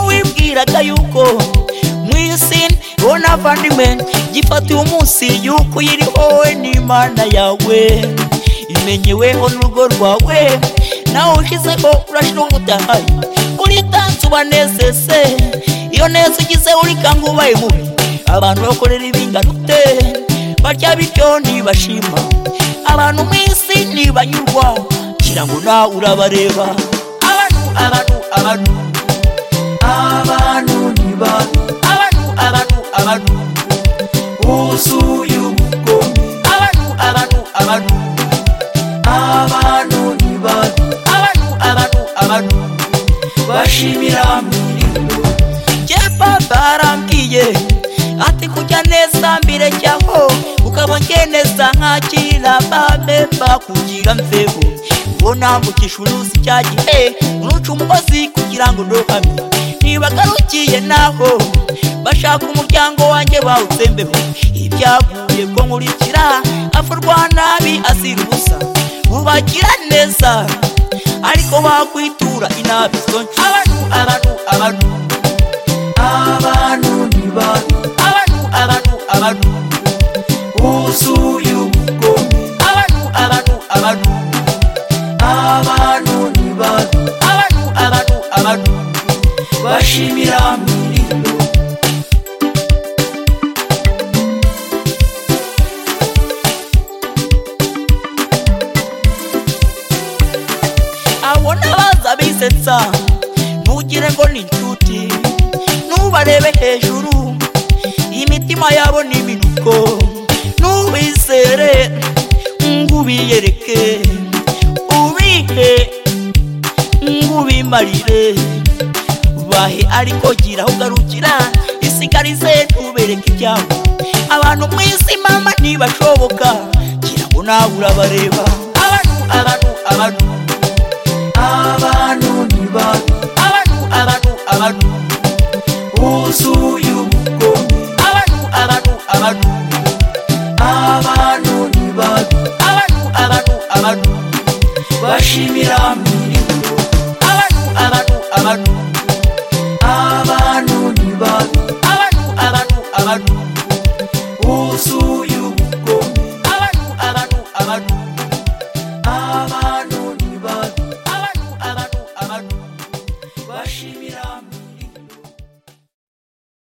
yababwiraga yuko mu isi wowe n'abavandimwe gifatiye umunsi yuko uyiriho wowe n'imana yawe imenyeweho n'urugo rwawe nawe ushyizeho urashira ubutahaye uritanze ubanezeze iyo neza ugize urikanga ubaye mubi abantu bakorera ibingano ute barya bityo ntibashima abantu mu isi ntibanyurwa ngira ngo nawe urabareba abantu abantu abantu abantu ni bantu abantu abantu abantu wuzuye ubugome abantu abantu abantu abantu ni bantu abantu abantu abantu bashimira miringo je papa arambwiye ati kujya neza mbere jyaho ukabonye neza nkakira bamemba kugira mveho ngo nambukisha uruzi cya gihe uruca umugozi kugira ngo ndohamye ntibagarukiye naho bashaka umuryango wanjye bawutsembeho ibyaguye ko nkurikira afurwa nabi azira ubusa ubagira neza ariko bakwitura inabi zonje abantu abantu abantu abantu ni bantu abantu abantu abantu wuzuye ubugome abantu abantu abantu abantu ni bantu abantu abantu abantu bashimira miringo abona baza bisetsa ntugire ngo ni inshuti ntubarebe hejuru imitima yabo ni minuko ntubizere ngo ubiyereke ubihe ngo ubimarire bahe ariko gira aho ugarukira isigarize ntubereke ibyabo abantu mu isi mama ntibashoboka gira ngo nawe urabareba abantu abantu abantu abantu ni bantu abantu abantu abantu wuzuye ubugome abantu abantu abantu abantu ni bantu abantu abantu abantu bashimira miringo abantu abantu abantu abantu ni bantu abantu abantu abantu wuzuye ubugome abantu abantu abantu abantu